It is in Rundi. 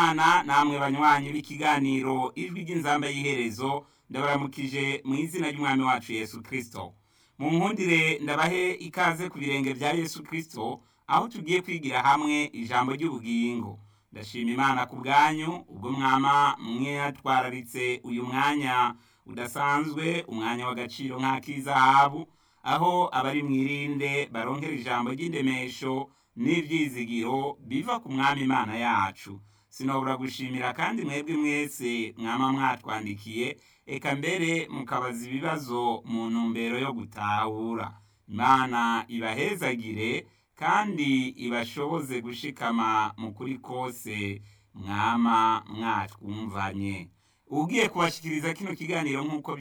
Ana namwe banywanyi b'ikiganiro ijwi ry'inzamba y'iherezo ndabaramukije mu izina ry'umwami wacu Yesu Kristo. Mu nkundire ndabahe ikaze ku birenge bya Yesu Kristo aho tugiye kwigira hamwe ijambo ry'ubugingo. Ndashima Imana ku bwanyu ubwo mwama mwatwararitse uyu mwanya udasanzwe umwanya w'agaciro nk'ak'izahabu aho abari mwirinde baronkera ijambo ry'indemesho n'ivyizigiro biva ku mwami Imana yacu. Sinobura gushimira kandi mwebwe mwese mwama mwatwandikiye eka mbere mukabaza ibibazo mu ntumbero yo gutahura. Imana ibahezagire kandi ibashoboze gushikama mu kuri kose mwama mwatwumvanye. Ugiye kubashikiriza kino kiganiro nk'uko